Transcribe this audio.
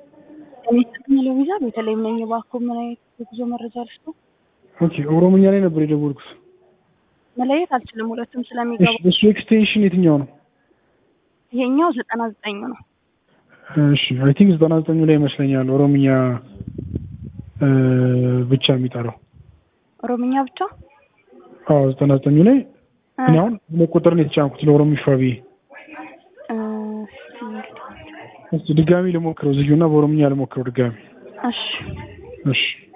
እኔ ለቪዛ በተለይም ነኝ። እባክዎ ምን አይነት የጉዞ መረጃ ልስጥዎ? ኦኬ ኦሮምኛ ላይ ነበር የደወልኩት። መለየት አልችልም፣ ሁለቱም ስለሚገቡ። እሺ፣ እሱ ኤክስቴንሽን የትኛው ነው? ይሄኛው ዘጠና ዘጠኝ ነው። እሺ አይ ቲንክ ዘጠና ዘጠኙ ላይ ይመስለኛል ኦሮምኛ እ ብቻ የሚጠራው። ኦሮምኛ ብቻ አዎ ዘጠና ዘጠኙ ላይ እኔ አሁን ሁለት ቁጥር ነው የተጫንኩት ለኦሮሚፋ ብዬ። እ እስኪ ድጋሚ ልሞክረው ዝዩና በኦሮምኛ ልሞክረው ድጋሚ። እሺ እሺ